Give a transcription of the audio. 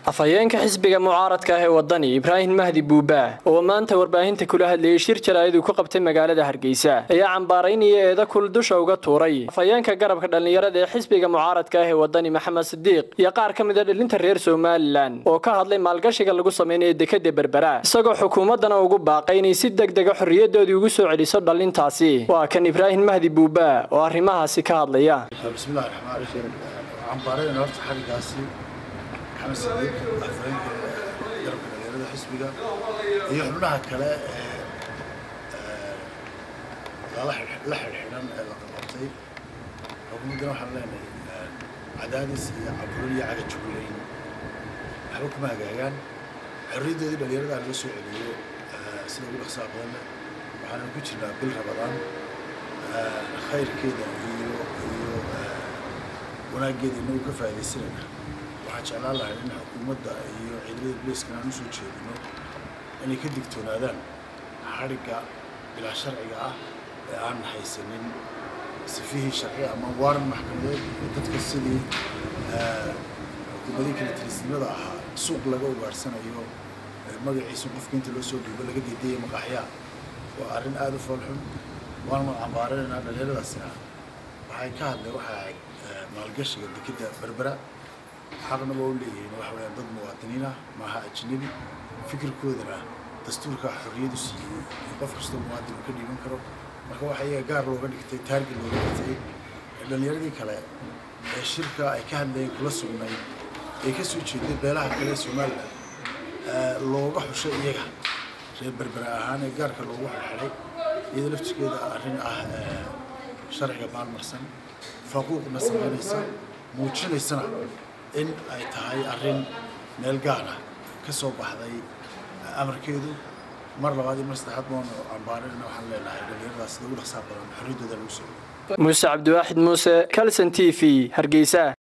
afhayeenka xisbiga mucaaradka ah ee wadani ibraahim mahdi buubaa oo maanta warbaahinta kula hadlayay shir jaraa'id uu ku qabtay magaalada hargeysa ayaa cambaaraynaya eeda kul dusha uga tuuray afhayeenka garabka dhallinyarada ee xisbiga mucaaradka ah ee wadani maxamed sidiiq iyo qaar ka mid a dhalinta reer somalilan oo ka hadlay maalgashiga lagu samaynayo dekada berbera isagoo xukuumaddana ugu baaqay inay si deg dega xorriyadoodii ugu soo celiso dhalintaasi waa kan ibraahim mahdi buubaa oo arrimahaasi ka hadlaya bismillahi raxmaan raxiim cambaarayna horta xarigaasi maxamed sadiiq afhayeenka garabka dhalinyarada xisbiga iyo xubnaha kale ee la xidhxidhan ee la qabtay xukuumaddana waxaan leenahay cadaadis iyo caburin iyo cagajugulayn waxba kuma hagaagaan xorriyaddoodii dhalinyarada loo soo celiyo sida ugu dhaqsaha badanna waxaana ku jirnaa bil rabadaan khayrkeeda iyo iyo wanaaggeeda inagu ka faa'iidaysanayna waxaan jeclaan lahay in xukuumadda iyo ciidamada booliiskana aan usoo jeedino inay ka digtoonaadaan xadhigga bilaa sharciga ah ee aan haysanin sifihii sharci ama waaran maxkamadeed ee dadka sidii xukuumadii kala tirisnimada ahaa suuq laga ugaadhsanayo magaciisa qofka inta loo soo dhiibo laga deedaya maqaxyaa waa arrin aada u foolxun waan ma cambaaranaynaa dhalinyaradaasina waxay ka hadleen waxay ahayd maalgashiga dekeda berbera xaqna waa u leeyihiin waxa weeyaan dad muwaadiniin ah maaha ajnabi fikirkoodana dastuurka xorriyadu siiyey in qof kastoo muwaadin uu ka dhiiban karo marka waxa iyaga gaar looga dhigtay taarget looga dhigtay dhalinyaradii kale ee shirka ay ka hadlayeen kula sugnayd ay ka soo jeeday beelaha kale ee somalilan looga xushay iyaga reer berbera ahaan ee gaarka loogu xirxiday iyada laftirkeeda arrin ah sharciga maalmarsan faquuqna samaynaysa muujinaysana in ay tahay arrin meel gaar ah ka soo baxday amarkeedu mar labaad iyo mar saddexaad baanu cambaarayna waxaan leenahay dhalinyaradaas sida ugu dhaqsaa badan xorriyaddooda lagu soo muuse cabdiwaaxid muuse calson t v hargeysa